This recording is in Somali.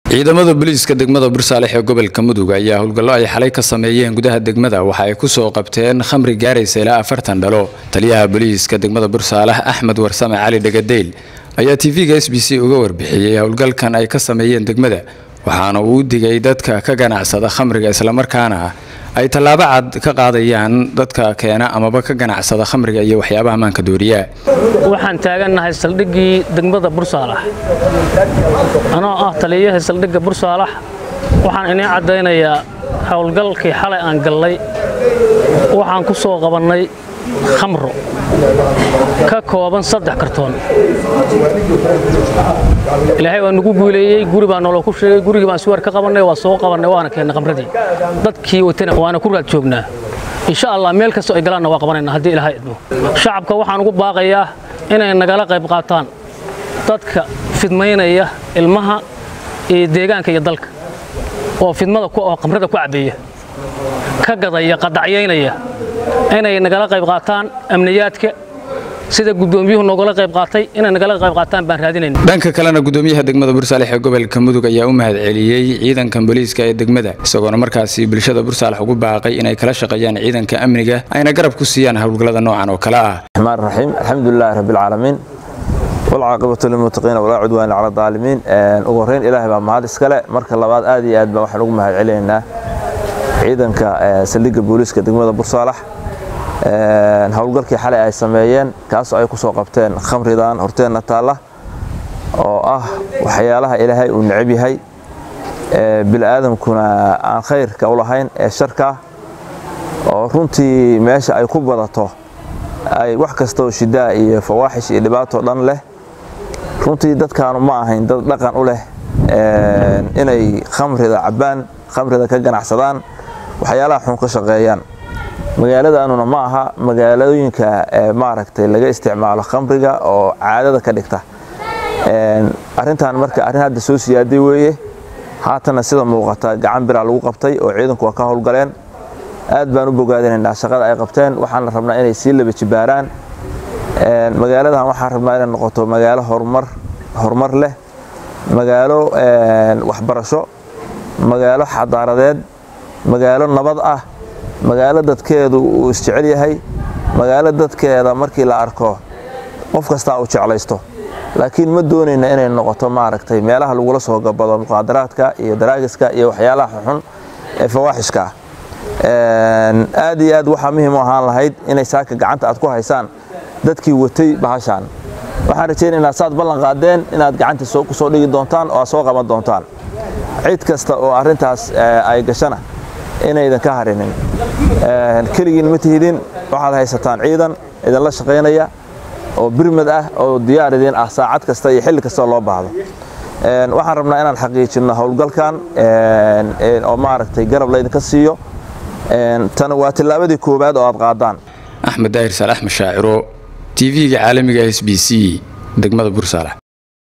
ciidamada booliiska degmada bursaalex ee gobolka mudug ayaa howlgallo ay xalay ka sameeyeen gudaha degmada waxa ay ku soo qabteen khamri gaaraysa ilaa afartan dhalo taliyaha booliiska degmada bursaalex axmed warsame cali dhegadeyl ayaa tv-ga s b c uga warbixiyey howlgalkan ay ka sameeyeen degmada waxaana uu u digay dadka ka ganacsada khamriga islamarkaana ay tallaabo cad ka qaadayaan dadka keena amaba ka ganacsada khamriga iyo waxyaabaha maanka dooriya waxaan taagannahay saldhiggii degmada bursaalax anoo ah taliyaha saldhigga bursaalax waxaan inii caddaynayaa howlgalkii xalay aan gallay waxaan ku soo qabannay khamro ka kooban saddex kartoon ilaahay waa nagu guuleeyey guri baa noolo ku sheegay gurigii baan suwaar ka qabannay waa soo qabannay waana keennay khamradii dadkii watana waana ku raad joognaa insha allah meel kastoo ay galaanna waa qabanayna haddii ilaahay idmo shacabka waxaan ugu baaqayaa inay nagala qayb qaataan dadka fidmaynaya ilmaha iyo deegaanka iyo dalka oo fidmada oo khamrada ku cabbeeya ka gadaya qadacyaynaya inay nagala qayb qaataan amniyaadka sida guddoomiyuhu nogala qayb qaatay inay nagala qayb qaataan baan raadinayna dhanka kalena gudoomiyaha degmada bursaalex ee gobolka mudug ayaa u mahadceliyey ciidankan booliiska ee degmada isagoona markaasi bulshada bursaalex ugu baaqay inay kala shaqeeyaan ciidanka amniga ayna garab ku siiyaan howlgallada noocan oo kale ah الرحمن الرحيم الحمد لله رب العالمين والعاقبة للمتقين ولا عدوان على الظالمين ugu horeyn ilaahay baa mahad iskale marka labaad aad iyo aad baan waxaan ugu mahad celinaynaa ciidanka saldhigga booliiska degmada bursaalax howlgalkii xalay ay sameeyeen kaasoo ay ku soo qabteen khamridan horteenna taalla oo ah waxyaalaha ilaahay uu necab yahay bil'aadamkuna aan khayrka u lahayn ee sharka oo runtii meesha ay ku badato ay wax kastoo shidaa iyo fawaaxish iyo dhibaato dhan leh runtii dadkaanu ma ahayn dad dhaqan u leh inay khamrida cabbaan khamrida ka ganacsadaan waxyaalaha xun ka shaqeeyaan magaaladaanuna ma aha magaalooyinka maaragtay laga isticmaalo khamriga oo caadada ka dhigta arrintan marka arrin hadda soo siyaaday weeye haatana sida muuqata gacan biraa lagu qabtay oo ciidanku waa ka howlgaleen aad baan u bogaadinaynaa shaqada ay qabteen waxaana rabnaa inay sii laba jibaaraan magaaladan waxaan rabnaa inay noqoto magaalo horumar horumar leh magaalo waxbarasho magaalo xadaaradeed magaalo nabad ah magaalo dadkeedu uu isjecel yahay magaalo dadkeeda markii la arko qof kastaa uu jeclaysto laakiin ma doonayna inay noqoto maaragtay meelaha lagula soo gabado muqaadaraadka iyo daraagiska iyo waxyaalaha xun ee fawaaxishka ah aad iyo aad waxaa muhiim u ahaan lahayd inay saaka gacanta aad ku haysaan dadkii watay bahashaan waxaan rajaynaynaa saad ballan qaadeen inaad gacanta ku soo dhigi doontaan oo aad soo qaban doontaan cid kasta oo arrintaas ay gashana inaydan ka harinin keligiin ma tihidin waxaad haysataan ciidan idinla shaqaynaya oo birmad ah oo diyaar idin ah saacad kasta iyo xilli kasta loo baahdo waxaan rabnaa inaan xaqiijinno howlgalkan oo maaragtay garab laydinka siiyo tan waa tillaabadii koowaad oo aad qaadaan axmed daahir saalax mashaaciro tv-ga caalamiga s b c degmada bursaalex